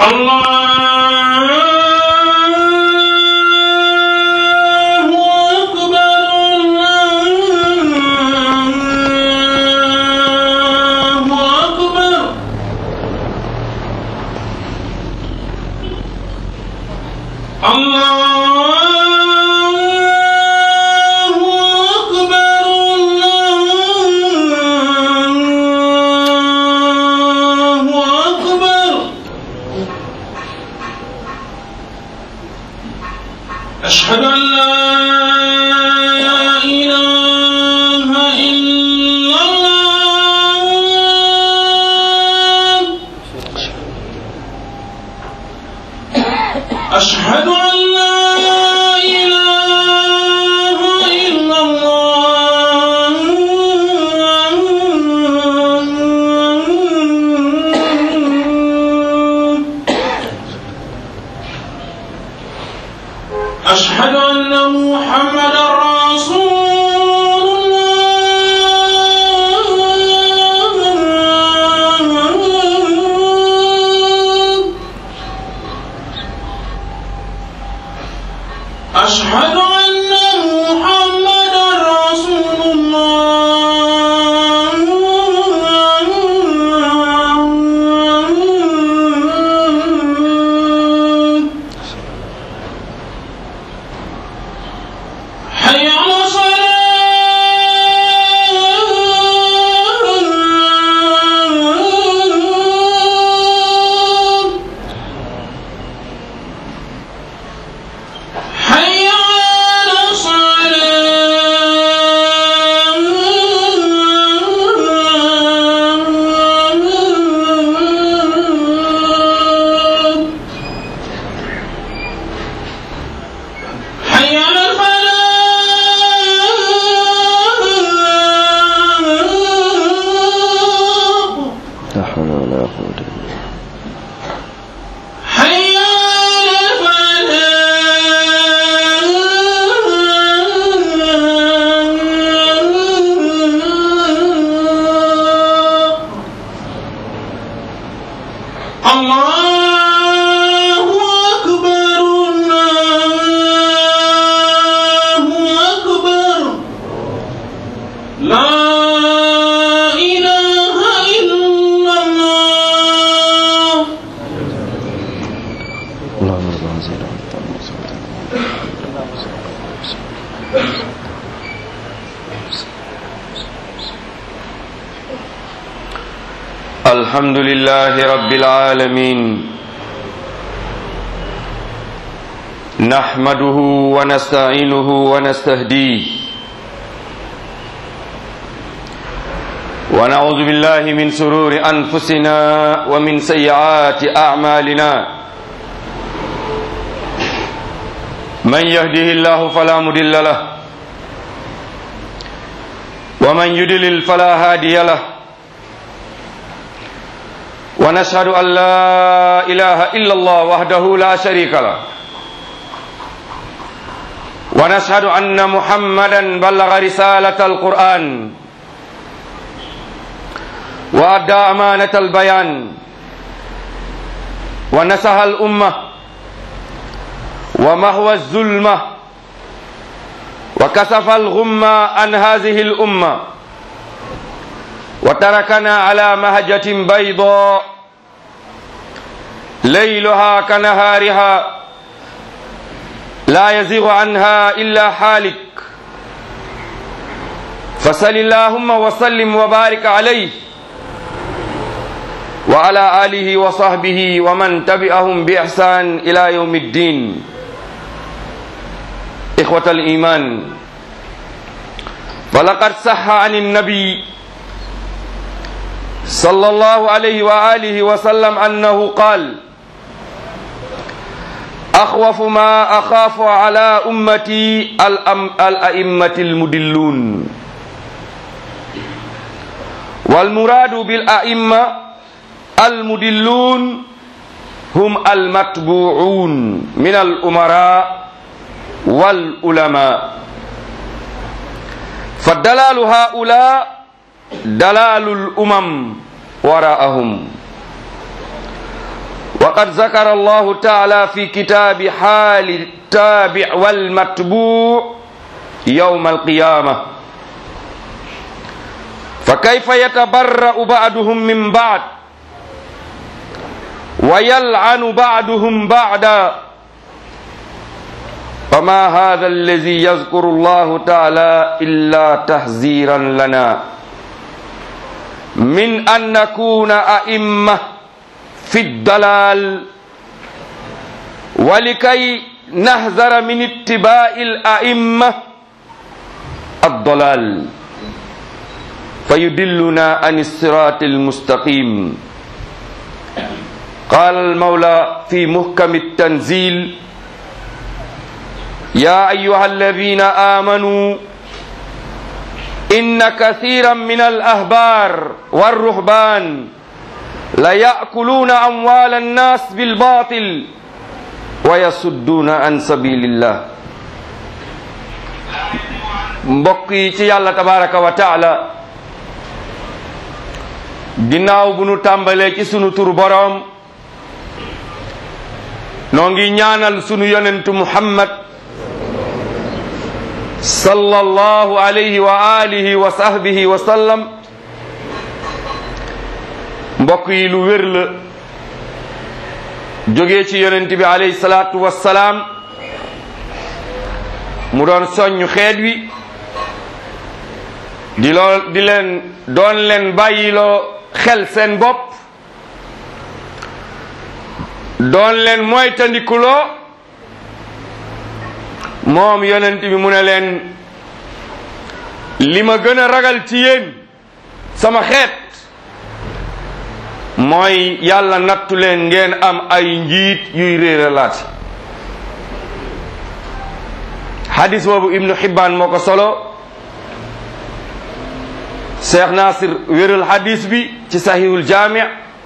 الله أكبر الله أكبر الله أكبر الله أكبر أشهد أن لا إله إلا الله أشهد أن لا إله إلا الله أشهد أن محمدا رسول الله أشهد أن محمدا رسول الله حي على الصلاة حي على الصلاة حي على الفلاح لا حول ولا قوة إلا بالله حي على الفلاح الله أكبر الله أكبر لا إله إلا الله اللهم رب هذه الأمة الحمد لله رب العالمين نحمده ونستعينه ونستهديه ونعوذ بالله من سرور أنفسنا ومن سيئات أعمالنا من يهده الله فلا مضل له ومن يضلل فلا هادي له ونشهد أن لا إله إلا الله وحده لا شريك له ونشهد أن محمدا بلغ رسالة القرآن وأدى أمانة البيان ونصح الأمة ومهوى الظلمة وكسف الغمة عن هذه الأمة وتركنا على مهجة بيضاء ليلها كنهارها لا يزيغ عنها إلا حالك فصل اللهم وسلم وبارك عليه وعلى آله وصحبه ومن تبعهم بإحسان إلى يوم الدين إخوة الإيمان ولقد صح عن النبي صلى الله عليه وآله وسلم أنه قال أخوف ما أخاف على أمتي الأم الأئمة المدلون والمراد بالأئمة المدلون هم المتبوعون من الأمراء والعلماء فالدلال هؤلاء دلال الأمم وراءهم وقد ذكر الله تعالى في كتاب حال التابع والمتبوع يوم القيامة فكيف يتبرأ بعضهم من بعض ويلعن بعضهم بعضا فما هذا الذي يذكر الله تعالى إلا تحذيرا لنا من أن نكون أئمة في الضلال ولكي نحذر من اتباع الأئمة الضلال فيدلنا عن الصراط المستقيم قال المولى في محكم التنزيل يا أيها الذين آمنوا إن كثيرا من الأحبار والرهبان ليأكلون أموال الناس بالباطل ويصدون عن سبيل الله mbokk yi ci yàlla tabaraka wa taala ginnaaw bu nu tàmbalee ci sunu tur boroom noo ngi ñaanal sunu yonentu muhammad sallallahu alayhi wa alihi wa sahbihi wa sallam mbokk yi lu wér la jógee ci yonent bi alayhi salaatu wassalaam mu doon soññ xeet wi di loo di leen doon leen bàyyiloo xel seen bopp doon leen moytandikuloo moom yonent bi mu ne leen li ma gën a ragal ci yéen sama xeet mooy yàlla nattu leen ngeen am ay njiit yuy réeralaati hadis boobu ibnu Hibbaan moo ko solo Cheikh Nasir wéral hadis bi ci sahihul jaami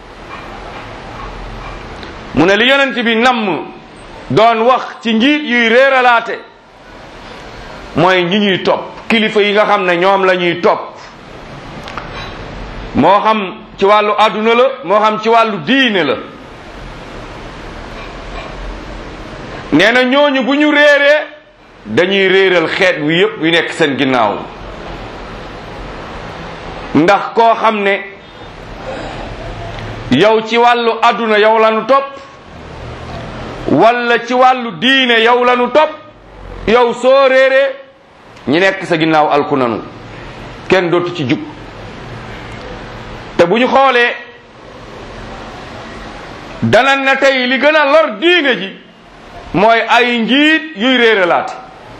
mu ne li yonent bi namm doon wax ci njiit yuy réeralaate mooy ñi ñuy topp kilifa yi nga xam ne ñoom la ñuy topp moo xam ci wàllu àdduna la moo xam ci wàllu diine la nee na ñooñu bu ñu réeree dañuy réeral xeet wi yépp yu nekk seen ginnaaw ndax koo xam ne yow ci wàllu àdduna yow lanu topp walla ci wàllu diine yow lanu topp yow soo réeree ñi nekk sa ginnaaw alku nanu kenn dootu ci jub te bu ñu xoolee dana na tey li gën a lor diine ji mooy ay njiit yuy réeralaate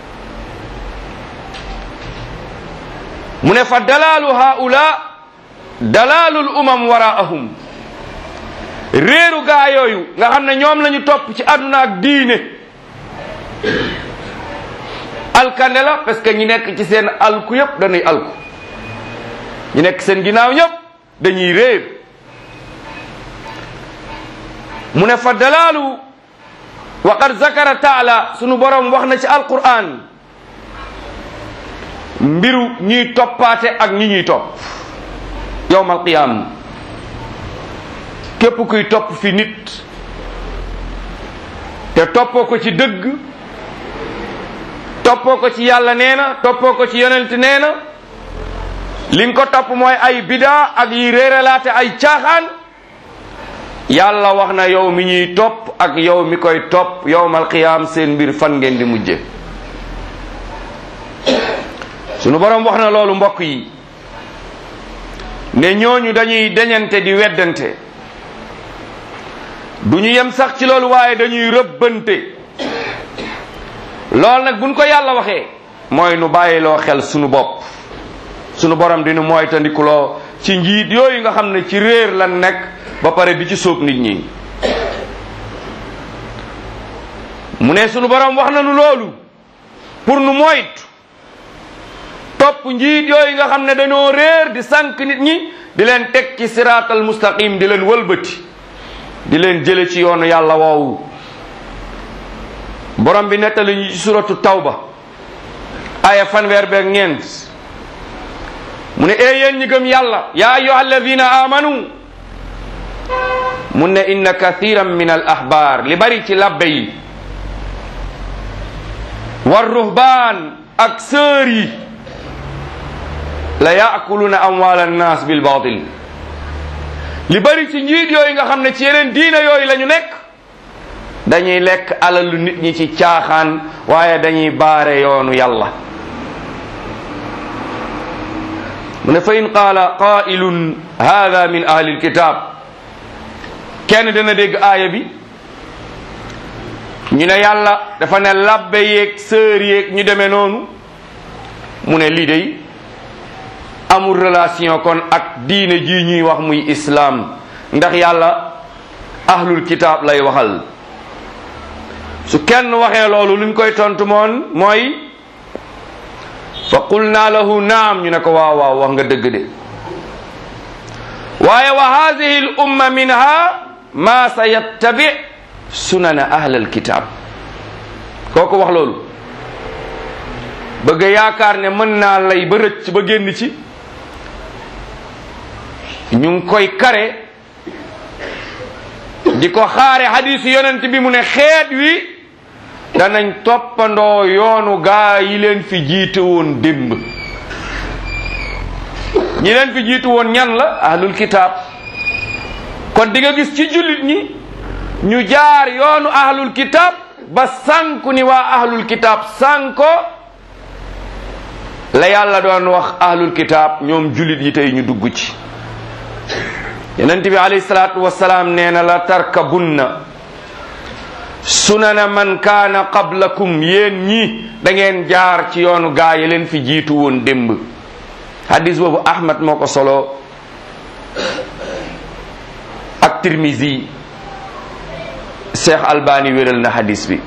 mu ne fa dalaalu haula dalaalul umam waraahum réeru gaa yooyu nga xam ne ñoom lañu topp ci àdduna ak diine alkande la parce que ñi nekk ci seen alku yépp dañuy alku ñi nekk seen ginnaaw ñépp dañuy réer mu ne fa dalaalu wa qad zakara taala sunu borom wax na ci alquran mbiru ñuy toppaate ak ñi ñuy topp yowmal qiyam képp kuy topp fi nit te toppoo ko ci dëgg toppoo ko ci yàlla nee na toppoo ko ci yonent nee na li nga ko topp mooy ay bidaa ak yi réeralaate ay caaxaan yàlla wax na yow mi ñuy topp ak yow mi koy topp yowmal qiyaam seen mbir fan ngeen di mujje sunu borom wax na loolu mbokk yi ne ñooñu dañuy deñante di weddante du ñu yem sax ci loolu waaye dañuy rëbbante loolu nag buñ ko yàlla waxee mooy nu bàyyiloo xel sunu bopp sunu borom dinu mooy tandikuloo ci njiit yooyu nga xam ne ci réer lan nekk ba pare di ci sóob nit ñi mu ne sunu borom wax nañu loolu pour nu moytu topp njiit yooyu nga xam ne dañoo réer di sànq nit ñi di leen teg ci siraatal mustaqim di leen wëlbati di leen jële ci yoonu yàlla woowu borom bi nettali ñu ci suratu tawba aya fanweer beeg ñeent mu ne ee yéen ñi gëm yàlla yaa ayyuha alladina amanu mun ne inna kathiran min al ahbar li bari ci labbe yi war ruhbaan ak sœur yi la yaakuluna amwal annas bil batil li bari ci njiit yooyu nga xam ne ci yeneen diina yooyu la ñu nekk dañuy lekk alalu nit ñi ci caaxaan waaye dañuy baare yoonu yàlla mu ne fa in qaala qaa'ilun hada min ahli alkitab kenn dana dégg aaya bi ñu ne yàlla dafa ne labbe yeeg sœur yeeg ñu demee noonu mu ne lii day amul relation kon ak diine ji ñuy wax muy islaam ndax yàlla ahlul kitaab lay waxal su kenn waxee loolu luñ koy tontu moon mooy fa qulna lahu naam ñu ne ko waaw waaw wax nga dëgg de waaye wa hadihi l umma minha ma sa yattabi sunana ahla alkitab kooku wax loolu bëgg yaakaar ne mën naa lay ba rëcc ba génn ci ñu ngi koy kare di ko xaare hadisu yonent bi mu ne xeet wi danañ toppandoo yoonu gaa yi leen fi jiite woon démb ñi leen fi jiitu woon ñan la ahlul kitaab kon di nga gis ci jullit ñi ñu jaar yoonu ahlul kitaab ba sànku ni waa ahlul kitaab sànko la yàlla doon wax ahlul kitaab ñoom jullit yi tey ñu dugg ci yonent bi alayhi salaatu wasalaam nee na la tarkabunna sunana man kaana qablakum yéen ñi da ngeen jaar ci yoonu gaa yi leen fi jiitu woon démb hadis boobu ahmad moo ko solo ak tirmisi cheikh albani wéral na hadis bi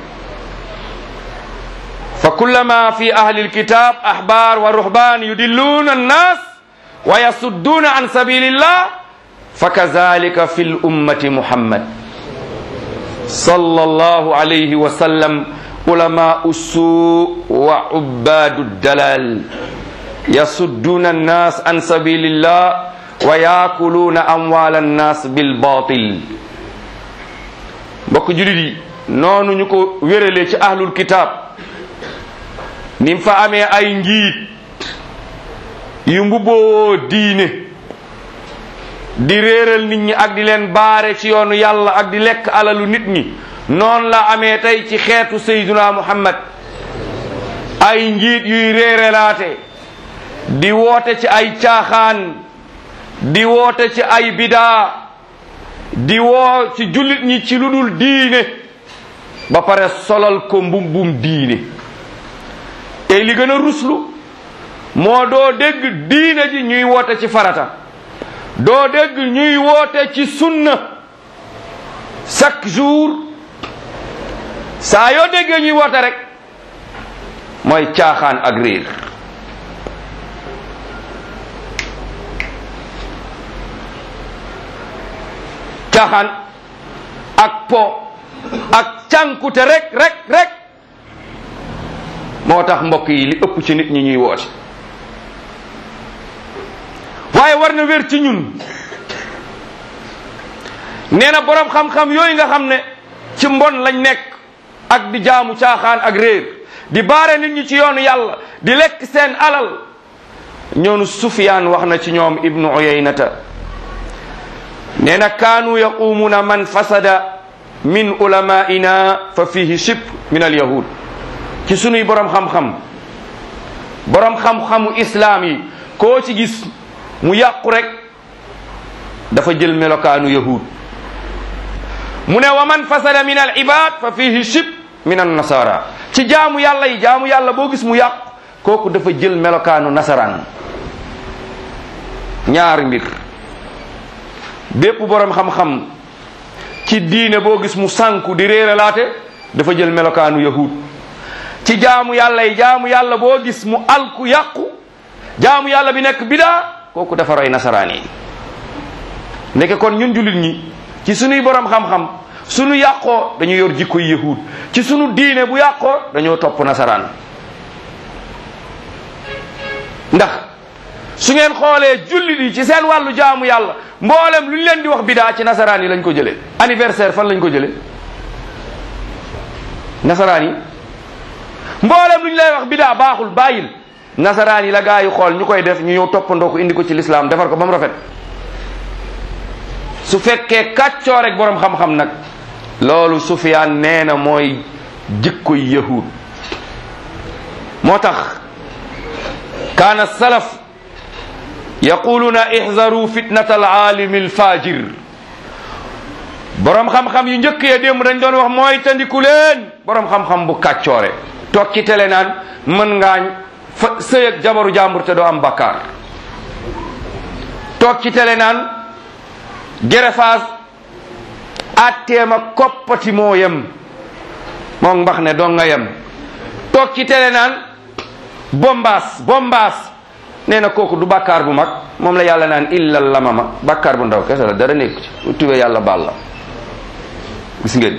fa kullama fi ahli alkitab ahbar wa ruhban yudilluna annas wa yasudduna an sabilillah fakazalika fi lummati muhammad sallallahu alayhi wa sallam ulama usu wa ubadu dalal yasudduna annas an sabilillah wa yaakuluuna amwaal annas bil batil mbokk julit yi noonu ñu ko wéralee ci ahlul kitab nim fa amee ay njiit yu mbubboo diine di réeral nit ñi ak di leen baare ci yoonu yàlla ak di lekk alalu nit ñi noonu la amee tey ci xeetu sayduna muhammad ay njiit yuy réeralaate di woote ci ay caaxaan di woote ci ay bidaa di woo ci jullit ñi ci lu dul diine ba pare solal ko mbubbum diine tey li gën a ruslu moo doo dégg diine ji ñuy woote ci farata doo dégg ñuy woote ci sunna chaque jour saa yoo déggee ñuy woote rek mooy caaxaan ak réer caaxaan ak po ak cànkute rek rek rek moo tax mbokk yi li ëpp ci nit ñi ñuy woote waaye war na wér ci ñun nee na boroom xam-xam yooyu nga xam ne ci mbon lañ nekk ak di jaamu caaxaan ak réer di baare nit ñi ci yoonu yàlla di lekk seen alal ñoonu Sufyaan wax na ci ñoom ibnu Uyaynata nee na kaanu yaqumuuna man fasada min ulamaina fa fihi shib min al yahud ci sunuy borom xam-xam borom xam-xamu islaam yi koo ci gis mu yàqu rek dafa jël melokaanu yahud mu ne wa man fasada min al ibad fa fihi shib min an nasara ci jaamu yàlla yi jaamu yàlla boo gis mu yàqu kooku dafa jël melokaanu nasaraan ñaari mbir bépp borom xam-xam ci diine boo gis mu sànku di réeralaate dafa jël melokaanu yahud ci jaamu yàlla yi jaamu yàlla boo gis mu alku yàqu jaamu yàlla bi nekk bidaa kooku dafa roy nasaraan yi ndeke kon ñun jullit ñi ci sunuy borom xam-xam sunu yàqoo dañu yor jikkoy yahud ci sunu diine bu yàqoo dañoo topp nasaraan ndax su ngeen xoolee jullit yi ci seen wàllu jaamu yàlla mboolem lu ñu leen di wax bidaa ci nasaraan yi lañ ko jëlee anniversaire fan lañ ko jëlee nasaraan yi mboolem lu ñu lay wax bidaa baaxul bàyyil nasaraan yi la gaa yi xool ñu koy def ñu ñëw toppandoo ko indi ko ci lislaam defar ko ba mu rafet su fekkee kàccoo rek boroom xam-xam nag loolu Sufyaan nee na mooy jikkoy yahud moo tax kaana salaf yaquluuna ihzaru fitnata alaalimi alfajir boroom xam-xam yu njëkk ya démb dañ doon wax mooy tandiku leen boroom xam-xam bu kàccoore toog ci télé naan mën ngaañ fa sëy ak jabaru jàmbur te doo am bakkaar toog ci télé naan gerefaas atteem ak koppati moo yem moom mbax ne doo nga yem toog ci télé naan bombaas bombaas nee na kooku du bàkkaar bu mag moom la yàlla naan illa lamama bàkkaar bu ndaw kese la dara nekku ci bu tubee yàlla baal la gis ngeen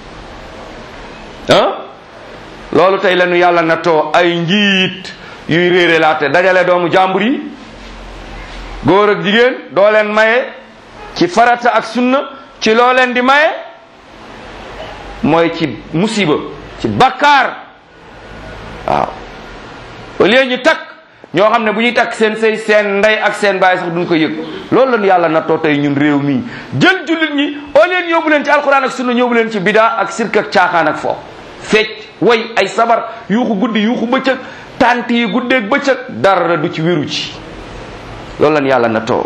ah loolu tey la ñu yàlla nattoo ay njiit yuy réere laate dajale doomu jàmbur yi góor ak jigéen doo leen maye ci farata ak sunna ci loo leen di maye mooy ci musiba ci bakkaar waaw au lieu ñu takk ñoo xam ne bu ñuy takk seen sëy seen ndey ak seen baay sax duñ ko yëg loolu lañu yàlla nattoo tey ñun réew mii jël jullit ñi au lieu ñu yóbbu leen ci alquran ak sunna ñóbbu leen ci bidaa ak sirk ak caaxaan ak fo fecc way ay sabar yuuxu guddi yuuxu bëccëg tant yi guddeeg bëccëg dara du ci wéru ci loolu lañu yàlla nattoo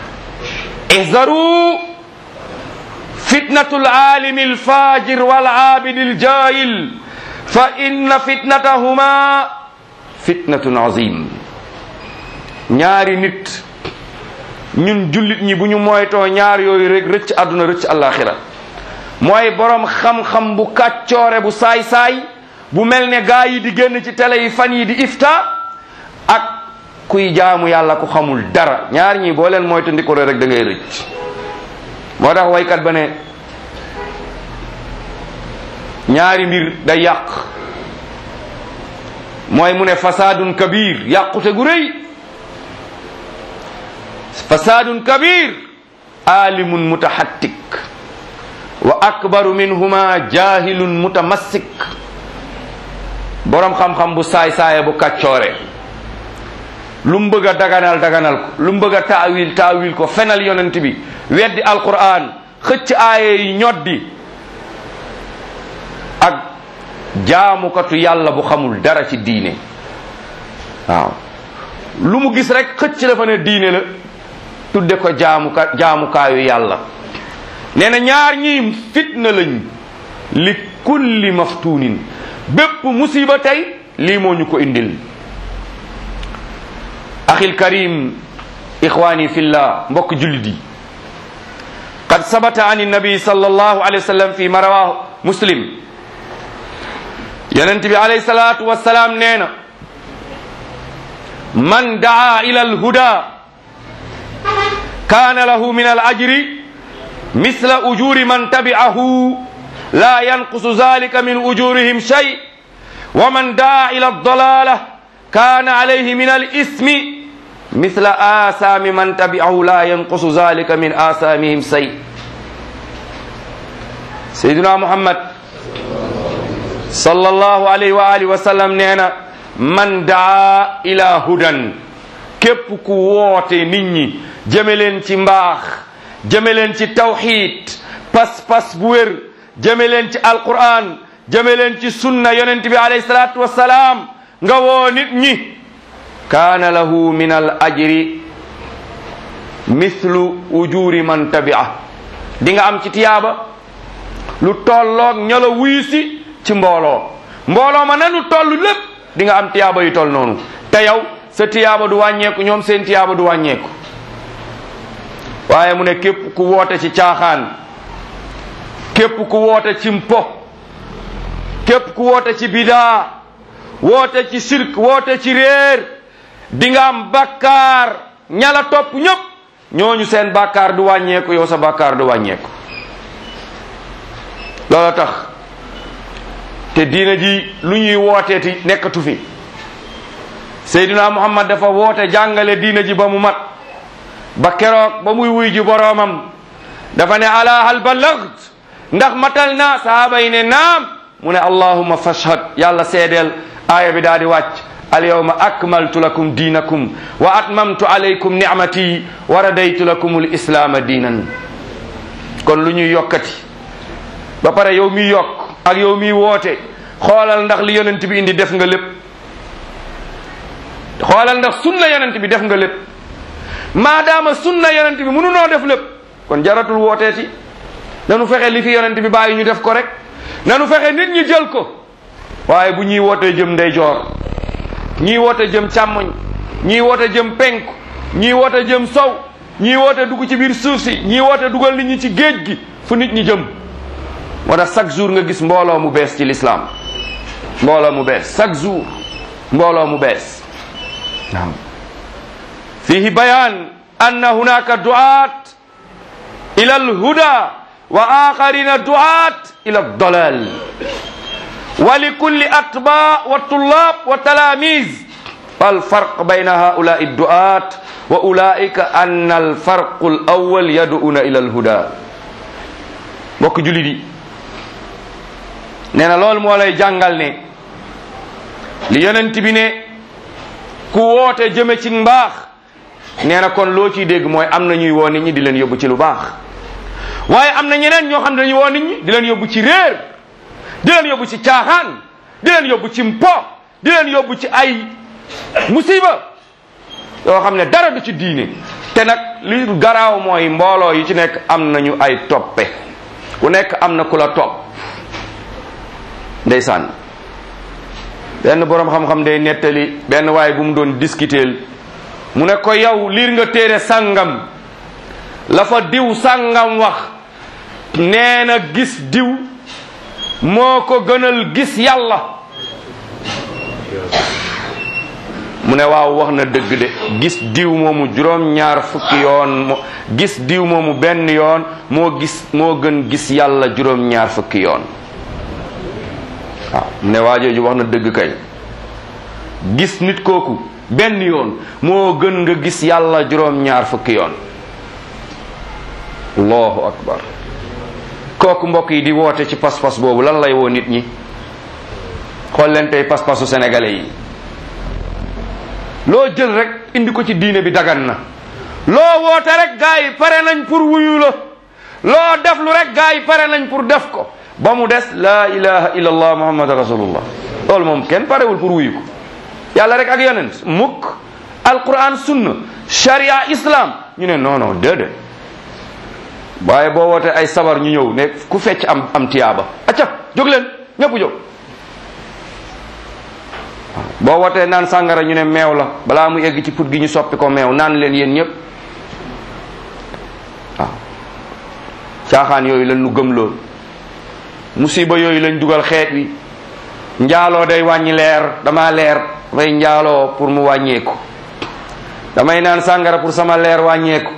ihzaru fitnatul aalimi alfajir wal aabidi aljahil fa inna fitnatahuma fitnatun azim ñaari nit ñun jullit ñi bu ñu moytoo ñaar yooyu rek rëcc àdduna rëcc àllaaxira mooy borom xam-xam bu kàccoore bu saay-saay bu mel ne gaa yi di génn ci télé yi fan yi di ifta ak kuy jaamu yàlla ku xamul dara ñaar ñi boo leen moytu ndikore rek da ngay rëcc moo tax waykat ba ne ñaari mbir day yàq mooy mu ne fasaadun kabir yàqute gu rëy fasaadun kabir alimun mutahattik wa akbaru minhuma jahilun mutamassik borom xam-xam bu saay-saaya bu kàccoore lu mu bëgg a daganal daganal ko lu mu bëgg a taawil taawil ko fenal yonent bi weddi alquran xëcc aaye yi ñoddi ak jaamukatu yàlla bu xamul dara ci diine waaw lu mu gis rek xëcc la fa ne diine la tudde ko jaamuka jaamukaayu yàlla nee na ñaar ñii fitna lañ li kulli maftunin bépp musiba tey lii moo ñu ko indil axil karim ixwani fillah mbokk jullit yi qad sabata an nabi sallallahu alayhi wa sallam fi ma rawahu muslim yonent bi alayhi salatu wasalaam nee na man daa ila alhuda kaana lahu min al ajri misla ujuri man tabi'ahu la yanqusu zalika min ujurihim shay wa man daa ila aldalala kaana alayhi min al ismi misla asaami man tabi'ahu la yanqusu zalika min asaamihim shay sayyiduna muhammad sallallahu alayhi wa alihi wa sallam nee na man daa ila hudan képp ku woote nit ñi jëme leen ci mbaax jëme leen ci tawxid pas-pas bu wér jëme leen ci alquran jëme leen ci sunna yonent bi alayhi salatu wassalaam nga woo nit ñi kaana lahu min al ajri mithlu ujuri man tabia di nga am ci tiyaaba lu tolloog ñala wuyu si ci mbooloo mbooloo ma nanu toll lépp di nga am tiyaaba yu toll noonu te yow sa tiyaaba du wàññeeku ñoom seen tiyaaba du wàññeeku waaye mu ne képp ku woote ci caaxaan képp ku woote ci mpo képp ku woote ci bidaa woote ci sirk woote ci réer di nga am bakkaar ñala topp ñëpp ñooñu seen bakkaar du wàññeeku yow sa bakkaar du wàññeeku loola tax te diina ji lu ñuy wooteeti nekkatu fi Seydina Muhammad dafa woote jàngale diina ji ba mu mat ba keroog ba muy wuy ji boroomam dafa ne ala hal ballagt ndax matal na sahaaba yi ne naam mu ne allahumma fashhad yàlla seedeel aaya bi daal di wàcc alyawma akmaltu lakum diinakum wa atmamtu alaykum nicmati wa radaytu lakum alislaama diinan kon lu ñuy yokkati ba pare yow miy yokk ak yow miy woote xoolal ndax li yonent bi indi def nga lépp xoolal ndax sunna yonent bi def nga lépp maadaama sunna yonent bi mënunoo def lépp kon jaratul wooteeti nanu fexe li fi yonent bi bàyyi ñu def ko rek nanu fexe nit ñi jël ko waaye bu ñuy wootee jëm ndeyjoor ñii woote jëm càmmoñ ñii woote jëm penku ñii woote jëm sow ñii woote dugg ci biir suuf si ñii woote dugal nit ñi ci géej gi fu nit ñi jëm moo tax chaque jour nga gis mbooloo mu bees ci lislaam mbooloo mu bees chaque jour mbooloo mu bees naam fihi bayan anna hunaka duat ila alhuda wa akharina duat ila aldalal wa likulli atba wa tullab wa talamiz فالفرق بين هؤلاء الدعاة وأولئك أن الفرق الأول يدعون إلى الهدى mbokk julit yi nee na loolu moo lay jàngal ne li yonent bi ne ku woote jëme ci mbaax nee na kon loo ciy dégg mooy am na ñuy woo nit ñi di leen yóbbu ci lu baax waaye am na ñeneen ñoo xam ne dañuy woo nit ñi di leen yóbbu ci réer di leen yóbbu ci caaxaan di leen yóbbu ci mpo di leen yóbbu ci ay musiba yoo xam ne dara du ci diine te nag li garaaw mooy mbooloo yi ci nekk am nañu ay toppe ku nekk am na ku la topp ndeysaan benn boroom xam-xam day nettali benn waaye bu mu doon discuter mu ne ko yow liir nga téere sàngam la fa diw sàngam wax nee na gis diw moo ko gënal gis yàlla mu ne waaw wax na dëgg de gis diw moomu juróom ñaar fukki yoon mo gis diw moomu benn yoon moo gis moo gën gis yàlla juróom ñaar fukki yoon waaw mu ne waajooju wax na dëgg kay gis nit kooku benn yoon moo gën nga gis yàlla juróom ñaar fukki yoon allahu akbar kooku mbokk yi di woote ci pas-pas boobu lan lay woo nit ñi xool leen tey pas-pasu sénégalais yi loo jël rek indi ko ci diine bi dagan na loo woote rek gaa yi pare nañ pour wuyu la loo def lu rek gaa yi pare nañ pour def ko ba mu des la ilaha illallah muhammad rasulullah loolu moom kenn parewul pour wuyu ko yàlla rek ak yonent mukk alquran sunna sharia islam ñu ne non non déedéet waaye boo wootee ay sabar ñu ñëw ne ku fecc am am tiyaaba acca jóg leen ñëpp jóg boo wootee naan sàngara ñu ne meew la balaa mu egg ci put gi ñu soppi ko meew naan leen yéen ñëpp waaw caaxaan yooyu lañ nu gëm lool musiba yooyu lañ dugal xeet wi njaaloo day wàññi leer dama leer damay njaaloo pour mu wàññeeku damay naan sàngara pour sama leer wàññeeku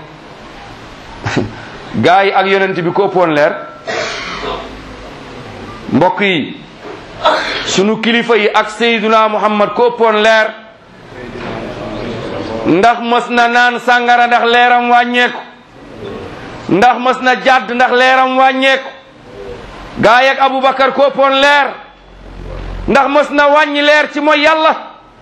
gaa yi ak yonent bi ko ëppoon leer mbokk yi sunu kilifa yi ak Seyduna Muhammad ko ëppoon leer ndax mës na naan sàngara ndax leeram wàññeeku ndax mës na jàdd ndax leeram wàññeeku gaa yeeg Aboubacar ko ëppoon leer ndax mës na wàññi leer ci mooy yàlla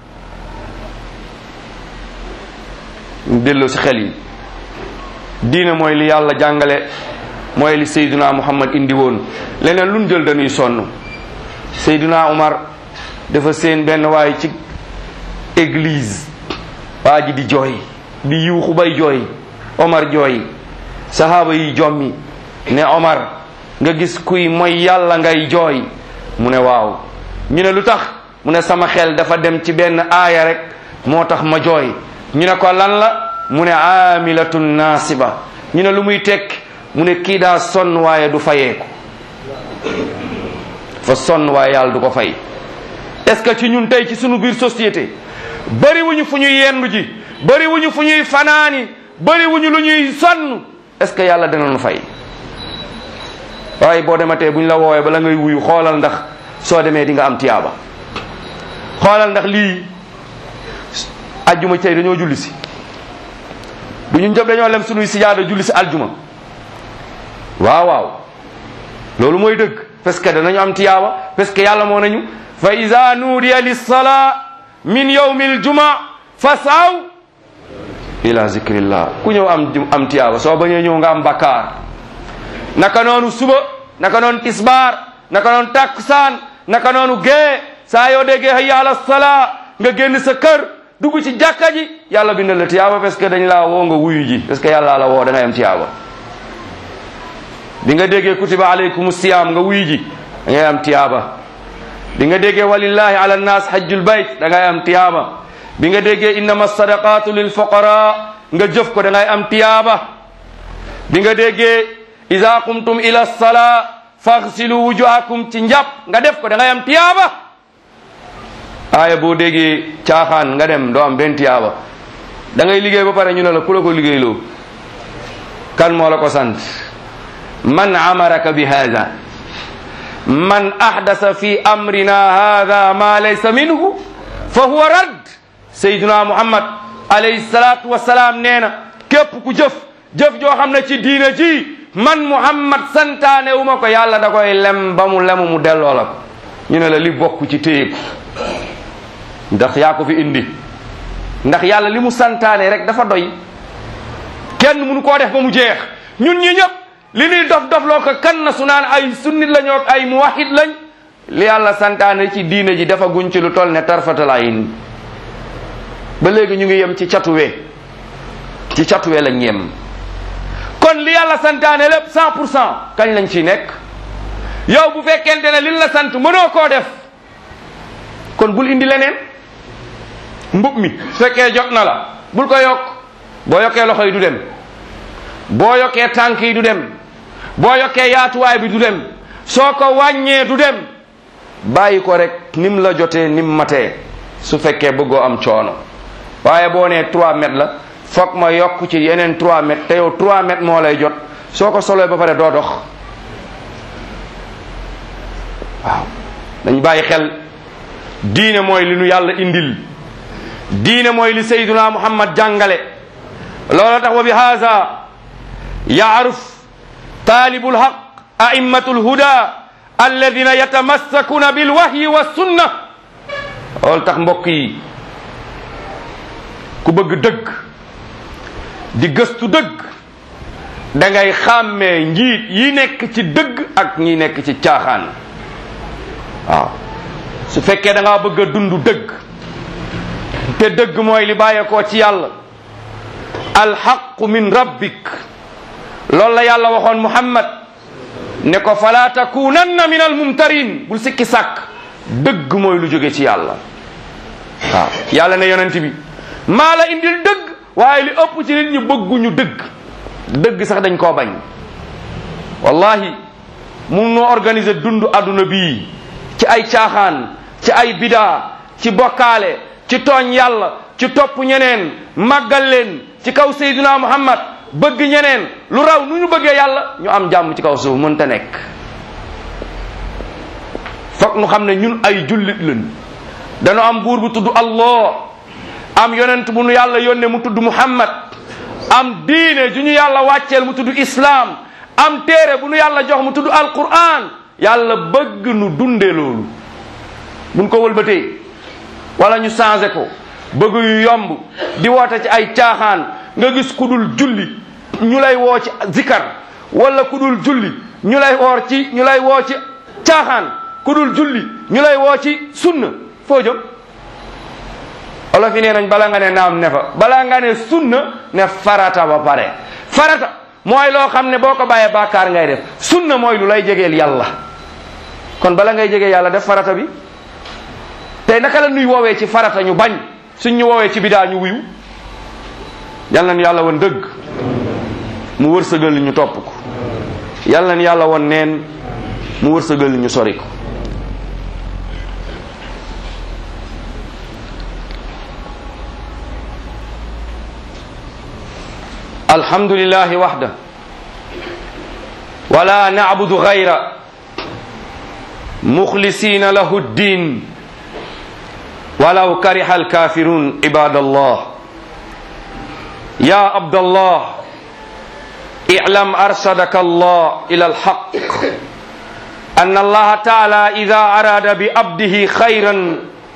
delloo si xel yi diina mooy li yàlla jàngale mooy li Seyduna Muhammad indi woon leneen luñ jël dañuy sonn Seyduna Umar dafa seen benn waay ci église waa ji di jooy di yuuxu bay jooy Omar jooy sahaaba yi jommi ne Omar nga gis kuy mooy yàlla ngay jooy mu ne waaw ñu ne lu tax mu ne sama xel dafa dem ci benn aaya rek moo tax ma jooy ñu ne ko lan la mu ne aamilatun naasiba ñu ne lu muy tekk mu ne kii daa sonn waaye du fayeeku fa sonn waaye yàlla du ko fay est-ce que ci ñun tey ci sunu biir société bëri wuñu fu ñuy yendu ji bëri wuñu fu ñuy fanaani bëri wuñu lu ñuy sonn est-ce que yàlla dana nu fay waaye boo dematee buñ la woowee bala ngay wuyu xoolal ndax soo demee di nga am tiyaaba xoolal ndax lii ajjuma tey dañoo julli si du ñu ñëpp dañoo lem sunuy sijaada julli si aljuma waaw waaw loolu mooy dëgg parce que danañu am tiyaaba parce que yàlla moo nañu fa ida nuudiya lissalaa min yawmi aljuma fasaw ila zikrillah ku ñëw am am tiyaaba soo bañee ñëw nga am bakkaar naka noonu suba naka noonu tisbaar naka noonu takkusaan naka noonu gee saa yoo déggee hayya ala salaa nga génn sa kër dugg ci jàkka ji yàlla bindal la tiyaaba parce que dañ laa woo nga wuyu ji parce que yàlla la woo da ngay am tiyaaba bi nga déggee kutiba alaykum siyam nga wuyu ji da ngay am tiyaaba bi nga déggee walillahi ala nnas hajjul bayt da ngay am tiyaaba bi nga déggee innama sadaqatu lil fuqara nga jëf ko da ngay am tiyaaba bi nga déggee ida qumtum ila salaa faghsilu wujuhakum ci njàpp nga def ko da ngay am tiyaaba aaya boo déggee caaxaan nga dem doo am benn tiyaaba da ngay liggéey ba pare ñu ne la ku la ko liggéeyloo kan moo la ko sant man amaraka bi hada man ahdasa fi amrina hada ma laysa minhu fa huwa radd sayyiduna muhammad alayhi salatu wasalaam nee na képp ku jëf jëf joo xam ne ci diina ji man muhammad santaane wu ma ko yàlla da koy lem ba mu lemu mu delloo la ko ñu ne la li bokk ci téyeku ndax yaa ko fi indi ndax yàlla li mu santaane rek dafa doy kenn mënu koo def ba mu jeex ñun ñi ñëpp li ñuy dof dof loo ko kan na su naan ay sunnit lañoo ak ay muwahid lañ li yàlla santaane ci diina ji dafa guñ ci lu toll ne tarfatal ayn ba léegi ñu ngi yem ci catuwe ci catuwe lañ yem kon li yàlla santaane lépp cent pour cent kañ lañ ciy nekk yow bu fekkente ne liñ la sant mënoo koo def kon bul indi leneen mbub mi su fekkee jot na la bul ko yokk boo yokkee loxo yi du dem boo yokkee tànk yi du dem boo yokkee yaatuwaay bi du dem soo ko wàññee du dem bàyyi ko rek nim la jotee nim matee su fekkee bëggoo am coono waaye boo nee 3 mètres la foog ma yokk ci yeneen 3 mètres te yow 3 mètres moo lay jot soo ko soloy ba pare doo dox waaw dañ bàyyi xel diine mooy li nu yàlla indil diine mooy li sayduna muhammad jàngale loolu tax wa bi haza yaaruf taalibul haq a'immatu lhuda alladina yatamassakuna bilwahyi wa sunna loolu tax mbokk yi ku bëgg dëgg di gëstu dëgg da ngay xàmmee njiit yi nekk ci dëgg ak ñi nekk ci caaxaan waaw su fekkee da ngaa bëgg a dund dëgg te dëgg mooy li bàyyeekoo ci yàlla alxaqu min rabbik loolu la yàlla waxoon muhammad ne ko fala takunanna min almumtarin bul sikki sàkk dëgg mooy lu jóge ci yàlla waaw yàlla ne yonent bi maa la indil dëgg waaye li ëpp ci nit ñi bëgguñu dëgg dëgg sax dañ koo bañ wallahi mun noo organiser dund adduna bii ci ay caaxaan ci ay bidaa ci bokkaale ci tooñ yàlla ci topp ñeneen màggal leen ci kaw Seydina Muhammad bëgg ñeneen lu raw nu ñu bëggee yàlla ñu am jàmm ci kaw suuf mënta nekk foog nu xam ne ñun ay jullit lañ dañu am buur bu tudd Allah am yonent bu nu yàlla yónne mu tudd Muhammad am diine ju ñu yàlla wàcceel mu tudd Islam am téere bu nu yàlla jox mu tudd Alquran yàlla bëgg nu dunde loolu buñ ko wëlbatee wala ñu changé ko bëgg yu yomb di woote ci ay caaxaan nga gis ku dul julli ñu lay woo ci zikar wala ku dul julli ñu lay woor ci ñu lay woo ci caaxaan ku dul julli ñu lay woo ci sunna foo jëm olof yi nee nañ bala nga ne naam ne fa bala nga ne sunna ne farata ba pare farata mooy loo xam ne boo ko bàyyee bàkkaar ngay def sunna mooy lu lay jegeel yàlla kon bala ngay jegee yàlla def farata bi tey naka la nuy woowee ci farata ñu bañ suñ ñu woowee ci bidaa ñu wuyu yal nañ yàlla woon dëgg mu wërsëgal ñu topp ko yal nañ yàlla woon neen mu wërsëgal ñu sori ko alhamdulillahi waxda wala nacbudu gayra muxlisina lahu ddin ولو كره الكافرون عباد الله يا عبد الله اعلم أرشدك الله إلى الحق أن الله تعالى إذا أراد بعبده خيرا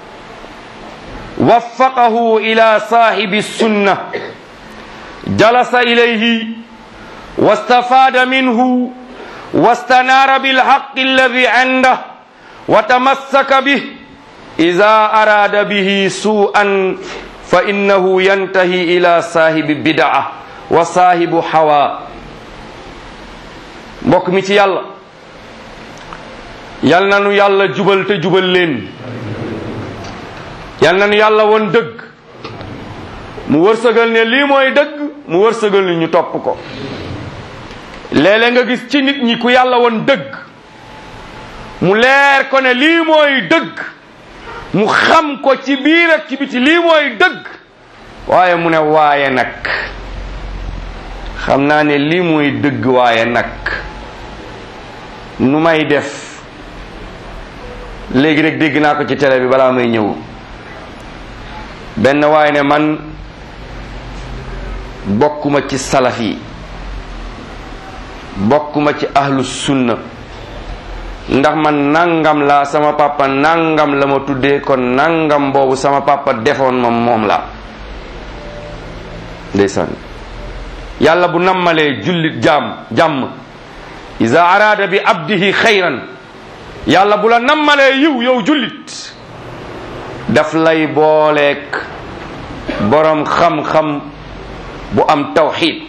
وفقه إلى صاحب السنة جلس إليه واستفاد منه واستنار بالحق الذي عنده وتمسك به إذا أراد به سوءا فإنه ينتهي إلى صاحب بدعة وصاحب حوا mbokk mi ci yàlla yal na nu yàlla jubal te jubal leen yal na nu yàlla won dëgg mu wërsëgal ne lii mooy dëgg mu wërsëgal ni ñu topp ko léeg-léeg nga gis ci nit ñi ku yàlla won dëgg mu leer ko ne lii mooy dëgg mu xam ko ci biir ak ci biti lii mooy dëgg waaye mu ne waaye nag xam naa ne lii mooy dëgg waaye nag nu may def léegi rek dégg naa ko ci télé bi balaa may ñëw benn waaye ne man bokkuma ci salaf yi bokkuma ci ahlu sunna ndax man nangam la sama papa nangam la ma tuddee kon nangam boobu sama papa defoon ma moom la ndeysaan yàlla bu nammalee jullit jaam jàmm iza arada bi abdihi xayran yàlla bu la nammalee yiw yow jullit daf lay booleek borom xam-xam bu am tawxid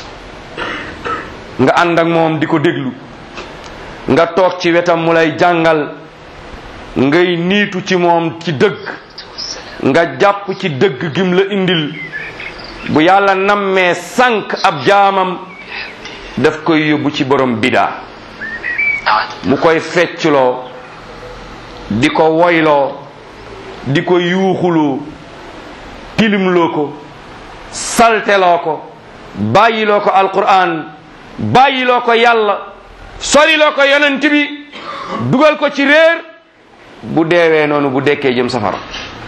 nga ànd ak moom di ko déglu nga toog ci wetam mu lay jàngal ngay niitu ci moom ci dëgg nga jàpp ci dëgg gim la indil bu yàlla nammee sànq ab jaamam daf koy yóbbu ci borom bidaa mu koy feccloo di ko woyloo di ko yuuxuloo tilimloo ko salteloo ko bàyyiloo ko alquran bàyyiloo ko yàlla soliloo ko yonent bi dugal ko ci réer bu deewee noonu bu dekkee jëm safara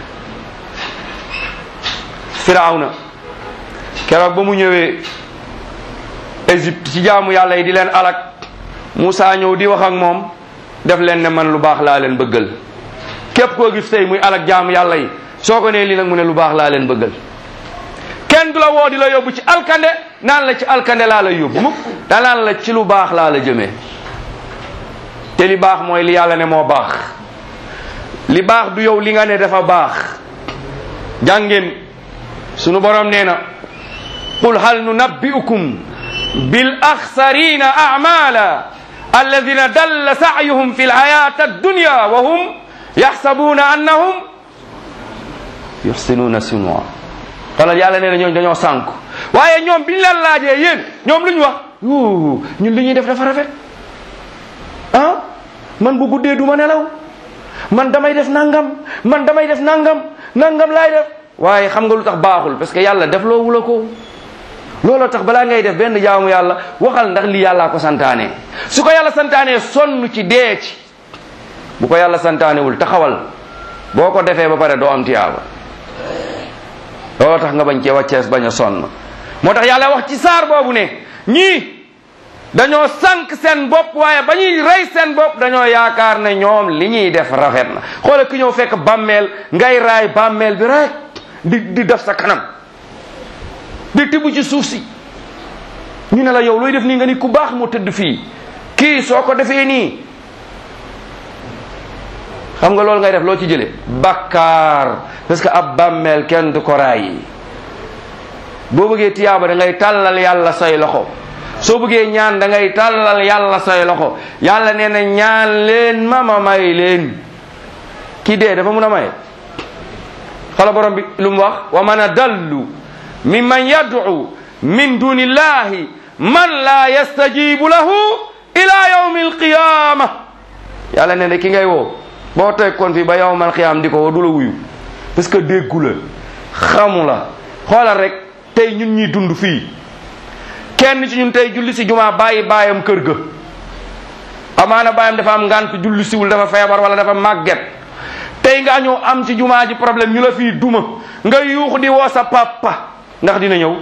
firawna keroog ba mu ñëwee Égypte ci jaamu yàlla yi di leen alak Moussa ñëw di wax ak moom def leen ne man lu baax laa leen bëggal képp koo gis tey muy alak jaamu yàlla yi soo ko nee lii nag mu ne lu baax laa leen bëggal kenn du la woo di la yóbbu ci alkande naan la ci alkande laa la yóbbu mukk da naan la ci lu baax laa la jëmee te li baax mooy li yàlla ne moo baax li baax du yow li nga ne dafa baax jàngeen sunu borom nee na qul hal nunabbi'ukum bil axsarina a'mala alladina dalla sa'yuhum fi lhayati addunya wa hum yaxsabuna annahum yuxsinuna sunwa xoolal yàlla nee na ñooñu dañoo sànku waaye ñoom biñ leen laajee yéen ñoom lu ñu wax yu ñun li ñuy def dafa rafet ah man bu guddee du ma nelaw man damay def nangam man damay def nangam nangam laay def waaye xam nga lu tax baaxul parce que yàlla def loo wula ko looloo tax balaa ngay def benn jaamu yàlla waxal ndax lii yàllaa ko santaane su ko yàlla santaanee sonn ci dee ci bu ko yàlla santaanewul taxawal boo ko defee ba pare doo am tiyaaba looloo tax nga bañ cee wàccees bañ a sonn moo tax yàlla wax ci saar boobu ne ñii dañoo sànq seen bopp waaye ba ñuy rey seen bopp dañoo yaakaar ne ñoom li ñuy def rafet na xoola ki ñëw fekk bàmmeel ngay raay bàmmeel bi rek di di def sa kanam di tibb ci suuf si ñu ne la yow looy def nii nga ni ku baax moo tëdd fii kii soo ko defee nii xam nga loolu ngay def loo ci jële bakkaar parce que ab bàmmeel kenn du ko raay boo bëggee tiyaaba da ngay tàllal yàlla say loxo soo bëggee ñaan da ngay tàllal yàlla say loxo yàlla nee na ñaan leen ma ma may leen kii dee dafa mun a maye xala borom bi lu mu wax wa man adallu mimman yad'u min dunillahi man la yastajibu lahu ila yawmi alqiyama yàlla nee na ki ngay woo boo tekkoon fii ba yawmal qiyam di ko woo du la wuyu parce que déggu la xamu la xoolal rek tey ñun ñuy dund fii kenn ci ñun tey julli si jumaa bàyyi baayam kër ga amaana baayam dafa am ngant julli siwul dafa feebar wala dafa màgget tey nga ñëw am ci jumaa ji problème ñu la fii duma nga yuux di woo sa papa ndax dina ñëw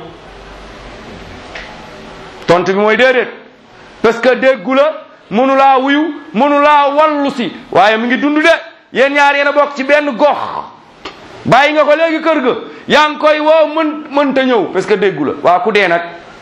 tontu bi mooy déedéet parce que déggu la mënu laa wuyu mënu laa wallu si waaye mu ngi dund de yéen ñaar yéen a bokk ci benn gox bàyyi nga ko léegi kër ga yaa ngi koy woo mën mënta ñëw parce que déggu la waa ku dee nag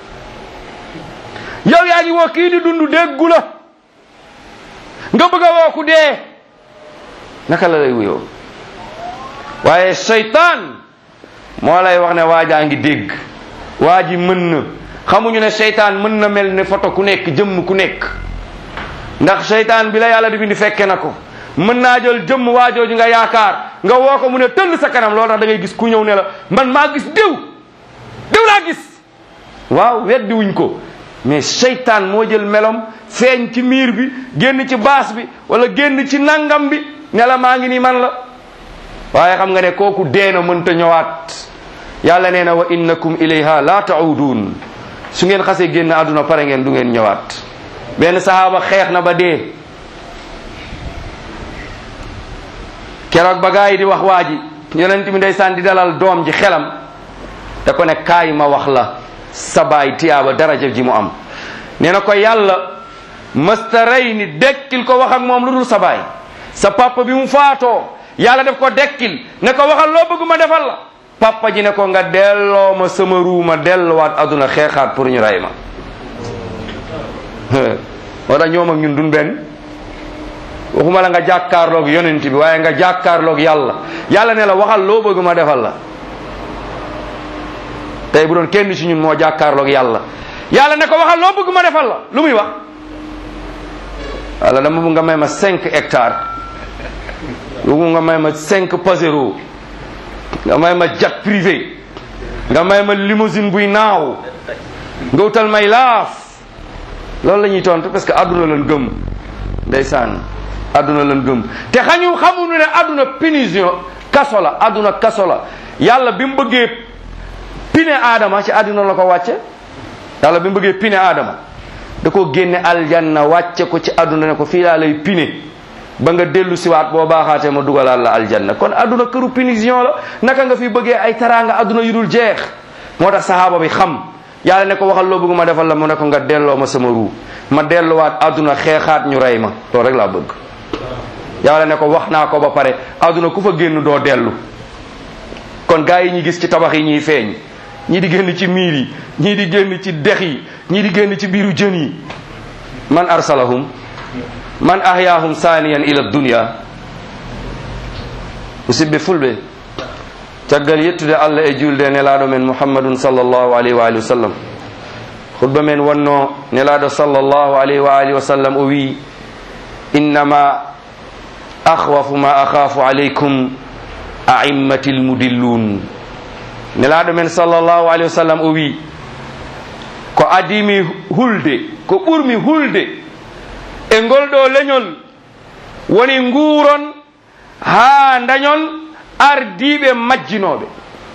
yow yaa ngi woo kii di dund déggu la nga bëgg a woo ku dee naka la lay wuyoo waaye seytaan moo lay wax ne waajaa ngi dégg waa ji mën na xamuñu ne seytaan mën na mel ne photo ku nekk jëmm ku nekk ndax seytaan bi la yàlla di bindi fekke na ko mën naa jël jëmm waajooju nga yaakaar nga woo ko mu ne tëll sa kanam loolu tax da ngay gis ku ñëw ne la man maa gis diw diw laa gis waaw weddi wuñ ko mais seytaan moo jël melom feeñ ci miir bi génn ci baas bi wala génn ci nangam bi ne la maa ngi nii man la waaye xam nga ne kooku deena mënta ñëwaat yàlla nee na wa innakum ilayha la taudun su ngeen xasee génn àdduna pare ngeen du ngeen ñëwaat benn sahaaba xeex na ba dee keroog ba gaa yi di wax waa ji yonent mi ndeysaan di dalal doom ji xelam da ko ne kaay ma wax la sa baay tiyaaba daraja ji mu am nee na ko yàlla mësta rey ni dekkil ko wax ak moom lu dul sa baay sa papa bi mu faatoo yàlla def ko dekkil ne ko waxal loo bëgg ma defal la papa ji ne ko nga delloo ma sama ruu ma delluwaat aduna xeexaat pour ñu rey ma moo tax ñoom ak ñun dun benn waxuma la nga jàkkaarloog yonent bi waaye nga jàkkaarloog yàlla yàlla ne la waxal loo bëgg ma defal la tey bu doon kenn ci ñun moo jàkkaarloog yàlla yàlla ne ko waxal loo bëgg ma defal la lu muy wax walla dama bëgg nga may ma cinq hectares lu nga may ma cinq pasero nga may ma jet privé nga may ma limousine buy naaw nga wutal may laaf loolu la ñuy tontu parce que àdduna lan gëm ndeysaan àdduna lan gëm te xañu xamuñu ne àdduna punition kaso la àdduna kaso la yàlla bi mu bëggee pine aadama ci àdduna la ko wàcce yàlla bi mu bëggee pine aadama da ko génne aljanna wàcce ko ci àdduna ne ko fii laa lay pine ba nga dellu siwaat boo baaxaatee ma dugalaat la aljanna kon àdduna këru punition la naka nga fi bëggee ay taraanga àdduna yu dul jeex moo tax sahaaba bi xam yàlla ne ko waxal loo bëgg ma defal la mu ne ko nga delloo ma sama ruu ma delluwaat àdduna xeexaat ñu rey ma loolu rek laa bëgg yàlla ne ko wax naa ko ba pare àdduna ku fa génn doo dellu kon gaa yi ñi gis ci tabax yi ñuy feeñ ñii di génn ci miir yi ñii di génn ci dex yi ñii di génn ci biiru jën yi man arsalahum man ahyaahum saaniyan ila dunya musidɓe fulɓe caggal yettude allah e julde nelaɗo men muhammadun sallllahu alayhi wa alihi wa sallam hutba men wonno nelaɗo sallllahu alayhi wa alihi wa sallam o wi innama ahwafu ma akhafu alaykum a'immati lmudillun nelaɗo men sallllahu alayhi wa sallam o wi ko adimi hulde ko ɓurmi hulde e ngol ɗo leñol woni nguuron haa dañon ardiɓe majjinoɓe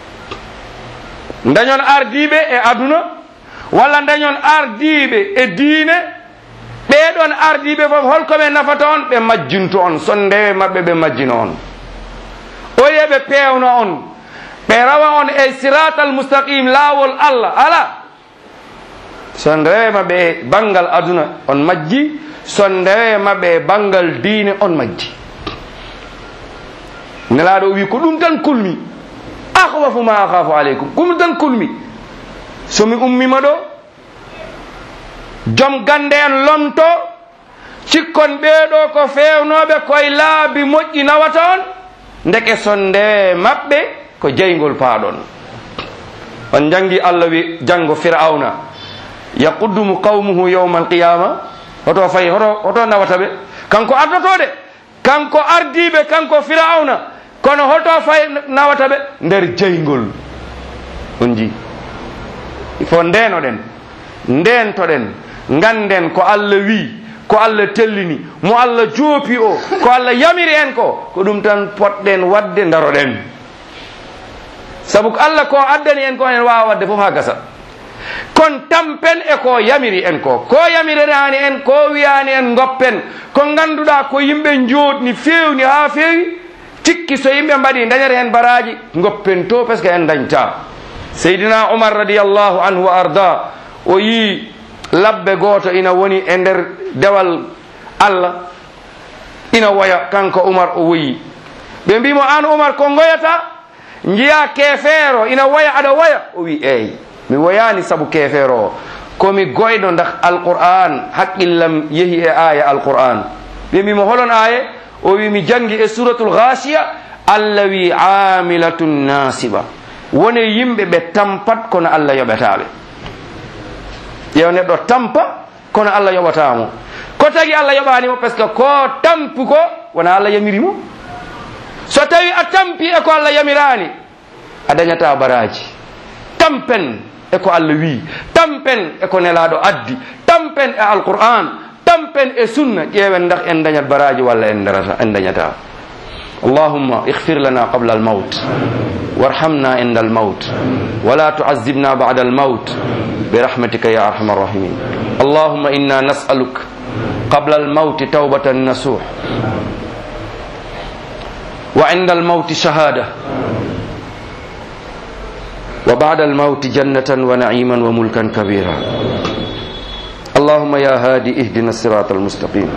dañon ardiɓe e aduna walla dañon ardiɓe e diine ɓeɗon ardiɓe fof holkoɓe nafata on ɓe majjinto on son ndewe mabɓe ɓe majjino on oye ɓe pewno on ɓe rawa on e siratal mustaqim laawol allah ala son rewe maɓɓe e banggal aduna on majji son ndewe maɓɓe e banggal diine on majji nelaɗo o wi ko ɗum tan kulmi ahwafu ma akhafu aleykum ko ɗum tan kulmi somi ummima ɗo joom gande en lomto cikkon ɓeeɗo ko fewnoɓe koye laabi moƴƴi nawata on ndeke son ndewe maɓɓe ko jeygol paaɗon on jangi allah wi janggo firauna yaquddumu qawmuhu yawma alqiyama hoto fayi hoto hoto nawata ɓe kanko ardoto de kanko ardiɓe kanko firauna kono hoto fay nawata ɓe nder jeygol on ji il faut ndenoɗen ndentoɗen ganden ko allah wi ko allah tellini mo allah joopi o ko allah yamiri en ko ko ɗum tan potɗen wadde daroɗen saabu ko allah ko addani en ko en wawa wadde foof ha gasa kon tampen e ko yamiri en ko ko yamirirani en ko wiyani en goppen ko ganduɗa ko yimɓe jooɗni fewni ha fewi tikki so yimɓe mbaɗi dañata hen baraji goppen to par ce que en dañta seydina umar radiallahu anhu wa arda o yi labbe goto ina woni e nder dewal allah ina woya kanko umar o woyi ɓe mbimo an umar ko goyata jiya kefeero ina woya aɗa woya o wi eyi mi woyani saabu kefeero o komi goyɗo dak alquran haqqillam yeehi e aya alquran ɓe mbimo holon aye o wi mi jangi e suratul ghasiya allah wi amilatun nasiba wone yimɓe ɓe tampat kono allah yoɓetaɓe ƴeew neɗɗo tampa kono allah yoɓatamo ko tagi allah yoɓanimo par ce que ko tampi ko wona allah yamirimo so tawi a tampi e ko allah yamirani a dañata baraji tampen e ko allah wi tampen e ko nelaɗo addi tampen e alquran tampen e sunna ƴeewen dak en dañat baraji walla en darata en dañata اللهم اغفر لنا قبل الموت وارحمنا عند الموت ولا تعذبنا بعد الموت برحمتك يا ارحم الراحمين اللهم انا نسالك قبل الموت توبه نصوح وعند الموت شهاده وبعد الموت جنه ونعيما وملكا كبيرا اللهم يا هادي اهدنا الصراط المستقيم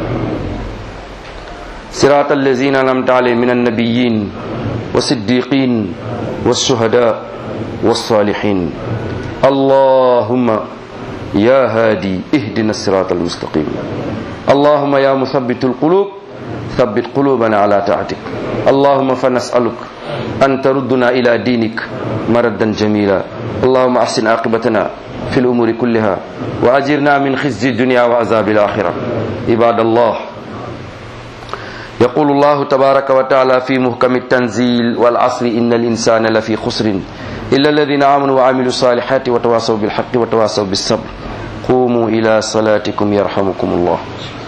صراط الذين انعمت عليهم من النبيين والصديقين والشهداء والصالحين اللهم يا هادي اهدنا الصراط المستقيم اللهم يا مثبت القلوب ثبت قلوبنا على طاعتك اللهم فنسألك أن تردنا إلى دينك مردا جميلا اللهم أحسن عاقبتنا في الأمور كلها وأجرنا من خزي الدنيا وعذاب الآخرة عباد الله يقول الله تبارك وتعالى في محكم التنزيل والعصر إن الإنسان لفي خسر إلا الذين آمنوا وعملوا الصالحات وتواصوا بالحق وتواصوا بالصبر قوموا إلى صلاتكم يرحمكم الله